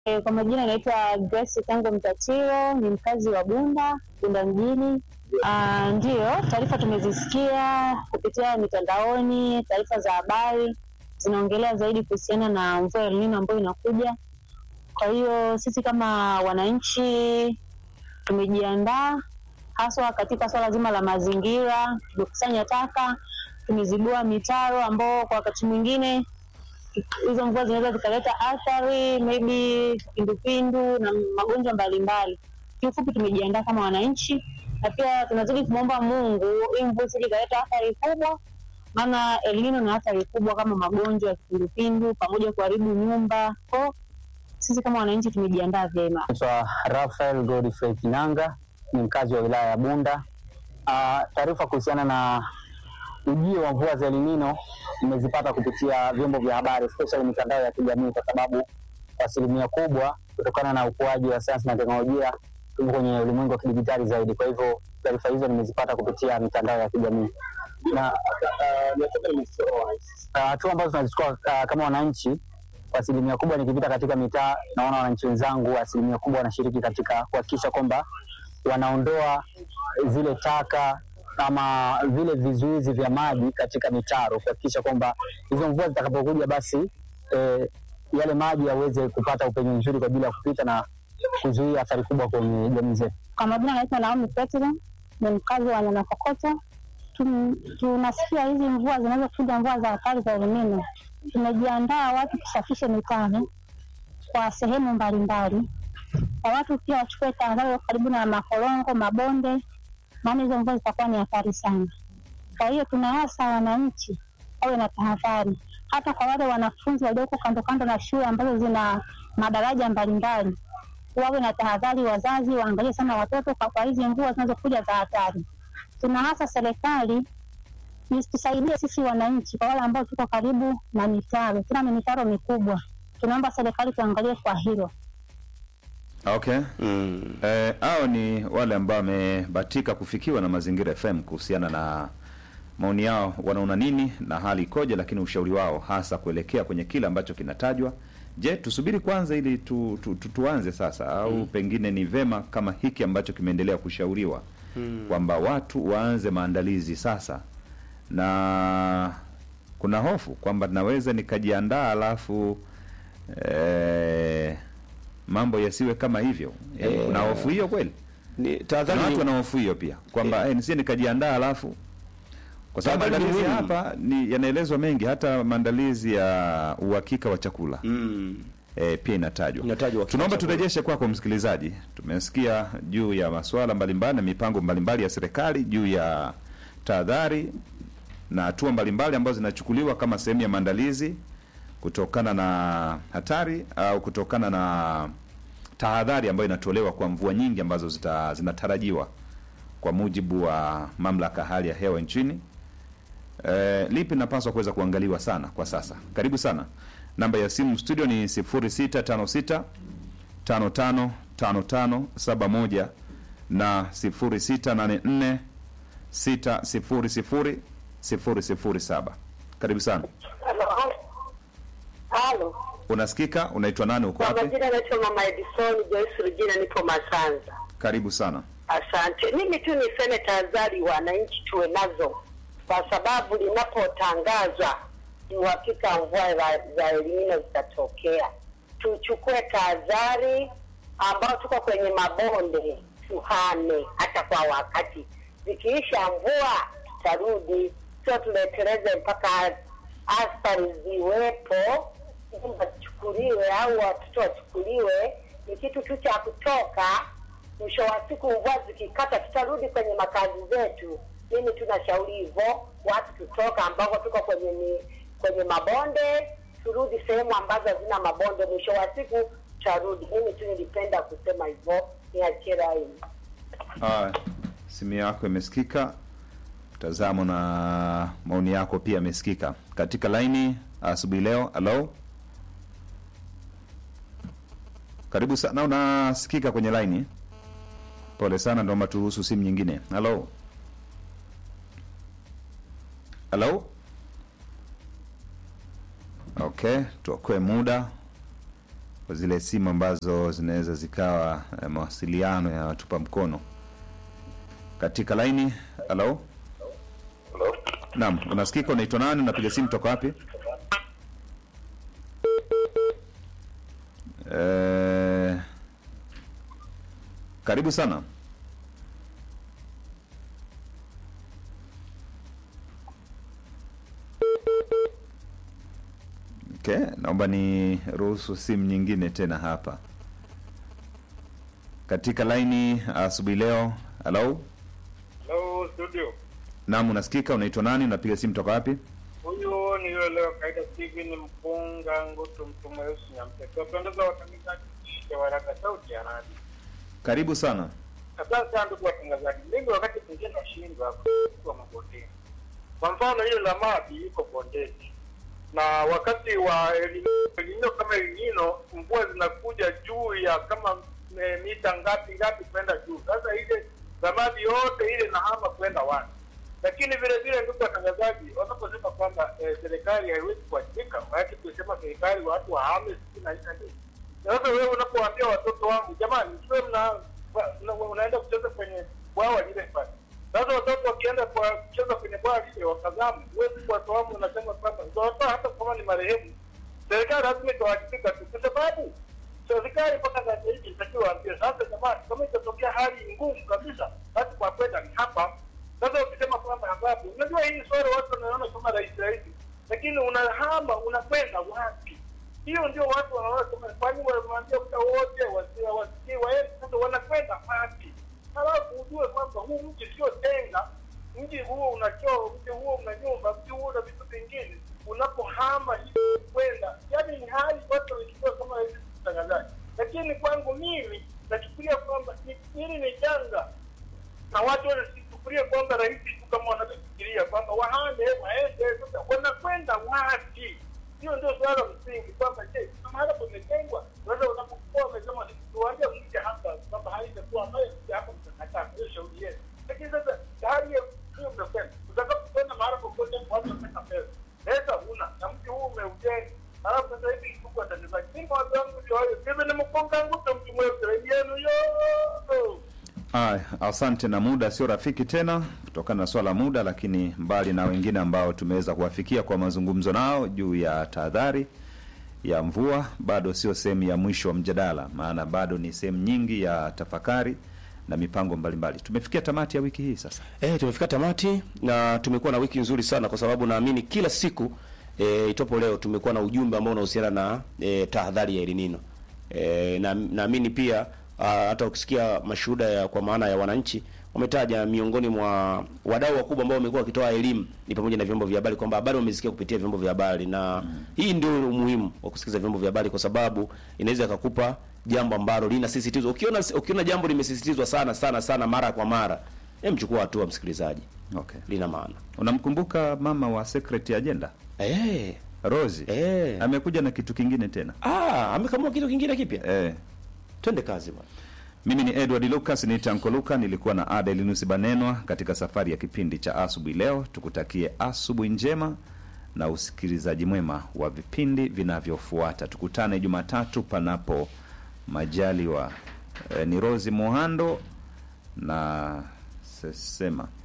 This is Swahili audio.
E, kwa majina naitwa Grace Tango Mtatiro, ni mkazi wa Bunda, Bunda mjini. Ah, Ndiyo, taarifa tumezisikia kupitia mitandaoni, taarifa za habari zinaongelea zaidi kuhusiana na mvua ya El Nino ambayo inakuja. Kwa hiyo sisi kama wananchi tumejiandaa haswa katika swala zima la mazingira. Tumekusanya taka, tumezibua mitaro ambao kwa wakati mwingine hizo mvua zinaweza zikaleta athari maybe kipindupindu na magonjwa mbalimbali. Kiufupi, tumejiandaa kama wananchi, na pia tunazidi kumwomba Mungu hii mvua isije ikaleta athari kubwa, maana El Nino na athari kubwa kama magonjwa ya kipindupindu pamoja kuharibu nyumba. Kwa sisi kama wananchi tumejiandaa vyema. Naitwa Rafael Godfrey Kinanga, ni mkazi wa wilaya ya Bunda. Ah, Taarifa kuhusiana na ujio wa mvua za El Nino nimezipata kupitia vyombo vya habari especially mitandao ya kijamii, kwa sababu kwa asilimia kubwa, kutokana na ukuaji wa sayansi na teknolojia, tupo kwenye ulimwengu wa kidijitali zaidi. Kwa hivyo taarifa hizo nimezipata kupitia mitandao ya kijamii na ah, hatua ambazo tunazichukua ah, kama wananchi kwa asilimia kubwa nikipita katika mitaa naona wananchi wenzangu asilimia kubwa wanashiriki katika kuhakikisha kwamba wanaondoa zile taka ama vile vizuizi vya maji katika mitaro, kuhakikisha kwamba hizo mvua zitakapokuja basi eh, yale maji yaweze kupata upenyo mzuri kwa ajili ya kupita na kuzuia athari kubwa kwenye jamii zetu. Kwa majina naitwa Naomi Petro, ni mkazi wa Nyamakokoto. Tum- Tunasikia hizi mvua zinazokuja, mvua za hatari za El Nino. Tumejiandaa watu tusafishe mitaro kwa sehemu mbalimbali, kwa watu pia wachukue tahadhari karibu na makorongo, mabonde, maana hizo mvua zitakuwa ni hatari sana. Kwa hiyo tunawasa wananchi wawe na tahadhari, hata kwa wale wanafunzi walioko kando kando na shule ambazo zina madaraja mbalimbali wawe na tahadhari, wazazi waangalie sana watoto kwa, kwa hizi mvua zinazokuja za hatari. Tuna hasa serikali tusaidie sisi wananchi, kwa wale ambao tuko karibu na mitaro, tuna ni mitaro mikubwa. Tunaomba serikali tuangalie kwa hilo. Okay. Eh, hao ni wale ambao wamebahatika kufikiwa na Mazingira FM kuhusiana na maoni yao, wanaona nini na hali ikoje, lakini ushauri wao hasa kuelekea kwenye kile ambacho kinatajwa. Je, tusubiri kwanza ili tu, tu, tu, tuanze sasa au pengine ni vema kama hiki ambacho kimeendelea kushauriwa kwamba watu waanze maandalizi sasa, na kuna hofu kwamba naweza nikajiandaa alafu eh, mambo yasiwe kama hivyo. Eh, Eh, kuna hofu hiyo kweli? Ni Kuna tahadhari watu ni- wana hofu hiyo pia kwamba eh, nisije nikajiandaa alafu kwa sababu Tahadhari ni maandalizi muhimu. hapa ni yanaelezwa mengi, hata maandalizi ya uhakika wa chakula Mm. eh, pia inatajwa. Inatajwa uhakika Tunaomba wa chakula. turejeshe kwako msikilizaji. Tumesikia juu ya masuala mbalimbali na mipango mbalimbali ya serikali juu ya tahadhari na hatua mbalimbali ambazo zinachukuliwa kama sehemu ya maandalizi kutokana na hatari au kutokana na tahadhari ambayo inatolewa kwa mvua nyingi ambazo zita, zinatarajiwa kwa mujibu wa mamlaka ya hali ya hewa nchini. E, lipi linapaswa kuweza kuangaliwa sana kwa sasa? Karibu sana. Namba ya simu studio ni 0656 555571 na 0684 600 007. Karibu sana. Halo. Halo. Unasikika? Unaitwa nani? Uko Kwa wapi? majina naitwa Mama Edison Joyce Rugina, nipo Masanza. Karibu sana. Asante. Mimi tu niseme tahadhari wananchi tuwe nazo, kwa sababu linapotangazwa ni uhakika mvua za- za El Nino zitatokea. Tuchukue tahadhari, ambao tuko kwenye mabonde tuhame hata kwa wakati. Zikiisha mvua tutarudi, sio tuleteleze mpaka athari ziwepo, nyumba zichukuliwe au watoto wachukuliwe. Ni kitu tu cha kutoka mwisho wa siku mvua zikikata tutarudi kwenye makazi zetu. Mimi tunashauri hivyo, watu tutoka ambako tuko kwenye mi, kwenye mabonde turudi sehemu ambazo hazina mabonde. Mwisho wa siku tutarudi. Mimi tu nilipenda kusema hivyo, niachie laini. Haya, simu yako imesikika, mtazamo na maoni yako pia yamesikika katika laini asubuhi leo. Halo, karibu sana, unasikika kwenye laini. Pole sana, naomba turuhusu simu nyingine. Halo, halo. Okay, tuokoe muda zile simu ambazo zinaweza zikawa eh, mawasiliano ya watupa mkono katika laini. Halo, Hello? naam, unasikika? Unaitwa nani? Unapiga simu toka wapi? Eh, karibu sana. Okay, naomba ni ruhusu simu nyingine tena hapa katika laini asubuhi leo. Halo, Hello, studio. naam, unasikika? Unaitwa nani? Unapiga simu toka wapi? Huyu ni yule leo kaida Steven Mpunga Ngutu mtu mweusi Nyamteke. Wapendeza watangazaji wa waraka sauti ya radio. Karibu sana. Asante sana ndugu watangazaji. Mimi wakati mwingine nashindwa hapa kwa mabondeni. Kwa mfano ile la maji iko bondeni. Na wakati wa elinino kama elinino mvua zinakuja juu ya kama e, mita ngapi ngapi kwenda juu. Sasa ile zamadi yote ile nahama kwenda wapi? Lakini vile vile ndugu watangazaji, wanaposema kwamba eh, serikali haiwezi kuwajibika, maanake kusema serikali watu wahame sisi na nini. Sasa wewe unapowaambia watoto wangu, jamani, msiwe mna una- unaenda kucheza kwenye bwawa lile pale. Sasa watoto wakienda kwa kucheza kwenye bwawa lile wakazamu, huwezi kuwatoamu, unasema kwamba utawatoa hata kama ni marehemu. Serikali lazima itawajibika tu, kwa sababu serikali mpaka sasa hivi inatakiwa waambie sasa, jamani, kama itatokea hali ngumu kabisa, basi kwa kwenda ni hapa. Sasa ukisema kwamba adhabu, unajua hii swala watu wanaona kama rahisi rahisi, lakini unahama unakwenda wapi? Hiyo ndio watu wanaona kama kwani wanamwambia muda wote wasi- wasikii waende, sasa wanakwenda wapi? Halafu ujue kwamba huu mji sio tenga, mji huo una choo, mji huo una nyumba, mji huo una vitu vingine. Unapohama hivi kwenda, yani ni hali watu wanachukua kama hivi mtangazaji, lakini kwangu mimi nachukulia kwamba ni- hili ni janga na watu wanasifikiria kwamba rahisi tu kama wanavyofikiria kwamba wahande waende, sasa wanakwenda wapi? Hiyo ndio suala msingi kwamba je, kama hapa pametengwa, sasa unapokuwa umesema tuwaambia mje hapa kwamba haitakuwa ambayo mje hapa mtakataa, hiyo shauri yenu. Lakini sasa hali hiyo hiyo mmekwenda, utakapokwenda mahali popote watu wanataka pesa, pesa huna na mji huu umeujenga Halafu sasa hivi ndugu watangazaji, mimi watu wangu ndio hayo, mimi ni mkonga nguto mtu mweusi yenu yo Aya, asante. Na muda sio rafiki tena kutokana na swala la muda, lakini mbali na wengine ambao tumeweza kuwafikia kwa mazungumzo nao juu ya tahadhari ya mvua, bado sio sehemu ya mwisho wa mjadala, maana bado ni sehemu nyingi ya tafakari na mipango mbalimbali. Tumefikia tamati ya wiki hii sasa. Eh, tumefika tamati na tumekuwa na wiki nzuri sana kwa sababu naamini kila siku eh, itopo leo tumekuwa na ujumbe ambao unahusiana na eh, tahadhari ya El Nino. Eh, na naamini pia ah, hata ukisikia mashuhuda ya kwa maana ya wananchi wametaja miongoni mwa wadau wakubwa ambao wamekuwa wakitoa elimu ni pamoja na vyombo vya habari kwamba habari wamesikia kupitia vyombo vya habari na hii ndio umuhimu wa kusikiza vyombo vya habari kwa sababu inaweza ikakupa jambo ambalo linasisitizwa. Ukiona ukiona jambo limesisitizwa sana sana sana mara kwa mara, hem, chukua hatua msikilizaji, Okay. lina maana. Unamkumbuka mama wa Secret Agenda Eh, Rosi? eh. Amekuja na kitu kingine tena. Ah, amekamua kitu kingine kipya. Eh. Twende kazi bwana. Mimi ni Edward Lucas, ni Tanko Luka, nilikuwa na Ada Elinusi Banenwa katika safari ya kipindi cha asubuhi leo. Tukutakie asubuhi njema na usikilizaji mwema wa vipindi vinavyofuata. Tukutane Jumatatu panapo majaliwa. E, ni Rosi Mohando na Sesema.